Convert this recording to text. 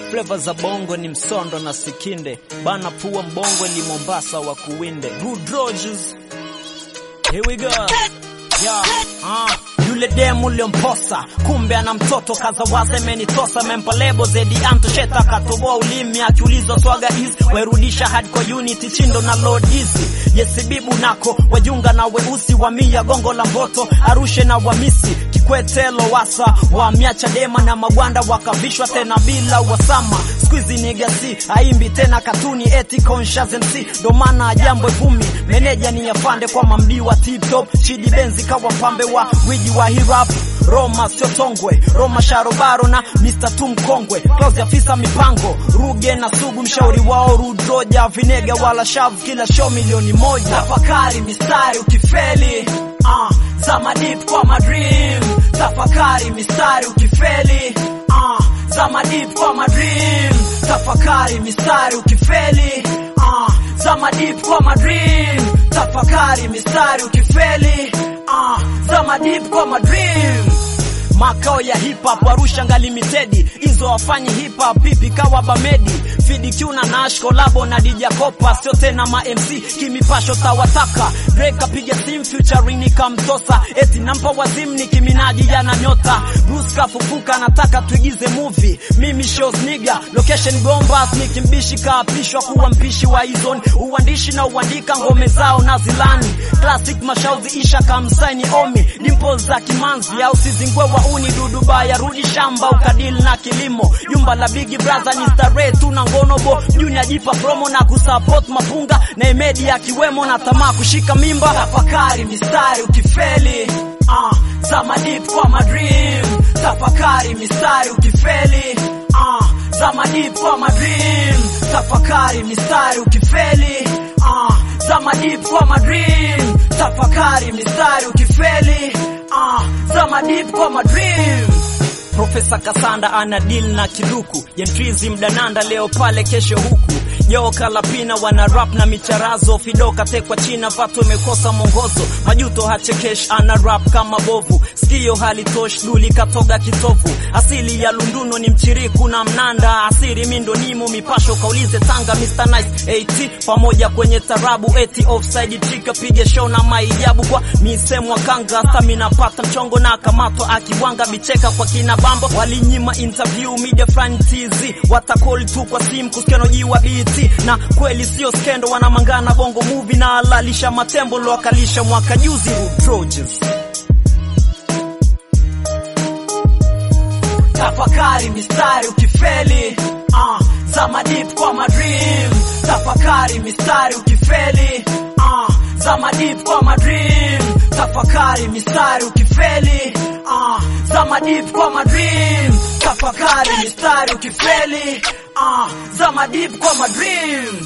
Flavor za bongo ni msondo na sikinde, bana pua mbongo ni Mombasa wa kuwinde. Good Rogers. Here we go. Yeah, uh. Yule demu uliomposa kumbe ana mtoto kazawaza imenitosa mempa lebo zedi antosheta katoboa ulimi akiulizwa swaga hizi wairudisha hadi kwa unity chindo na load hizi yesibibu nako wajunga na weusi wa mia gongo la mboto arushe na wamisi kikwete lowasa wamia chadema na magwanda wakavishwa tena bila wasama squeezy ni gasi aimbi tena katuni eti conscious MC ndo maana jambo vumi meneja ni yafande kwa mamdi wa tip top shidi benzi kawa pambe wa wiji wa hip hop Roma sio tongwe Roma sharobaro na Mr. Tum Kongwe Klaus afisa mipango Ruge na Sugu mshauri wao Rudroja Vinega wala shavu kila show milioni moja Tafakari mistari ukifeli uh, Zama deep kwa madream Tafakari mistari ukifeli uh, Zama deep kwa madream Tafakari mistari ukifeli uh, Zama deep kwa madream Tafakari mistari ukifeli uh, Zama deep kwa madream makao ya hip hop Arusha Limited, hizo wafanyi hip hop pipi kawa Bamedi Fidi Q na Nash kolabo na DJ Kopa, sio tena ma MC kimipasho tawataka Drake apiga sim featuring nikamtosa, eti nampa wazimu ni kiminaji yana nyota Bruce kafufuka, nataka tuigize movie, mimi shows nigga location Gombas, nikimbishi kaapishwa kuwa mpishi wa izon uandishi na uandika ngome zao na zilani classic mashauzi isha kamsaini omi dimples za kimanzi au sizingwe wa uni dudubaya rudi shamba ukadili na kilimo jumba la bigi braza ni starehe tu na ngonobo juni ajipa promo na kusupport mapunga na imedi akiwemo na tamaa kushika mimba tafakari mistari ukifeli uh, zama deep kwa madream tafakari mistari ukifeli uh, zama deep kwa madream tafakari mistari ukifeli uh, zama deep kwa madream tafakari mistari ukifeli uh, zama deep kwa madream Profesa Kasanda ana deal na kiduku Jentrizi mdananda leo pale kesho huku Yo kalapina wana rap na micharazo Fidoka tekwa china vato imekosa mwongozo Majuto hachekesh ana rap kama bovu Sikio halitosh duli katoga kitovu Asili ya Lunduno ni mchiriku na mnanda Asiri mindo nimo mipasho kaulize Tanga Mr. Nice AT pamoja kwenye tarabu eti offside trika pige show na maijabu kwa misemwa kanga stamina pata mchongo na kamatwa akiwanga bicheka kwa kina bambo walinyima interview media front TZ watakoli tu kwa simu kuskenojiwa BT na kweli sio skendo wanamangana bongo movie na alalisha matembo loakalisha mwaka juzi Trojans tafakari mistari ukifeli uh, zama deep kwa madream tafakari mistari ukifeli uh, zama deep kwa madream tafakari mistari ukifeli uh, zama deep kwa madream tafakari mistari ukifeli uh, zama deep kwa madream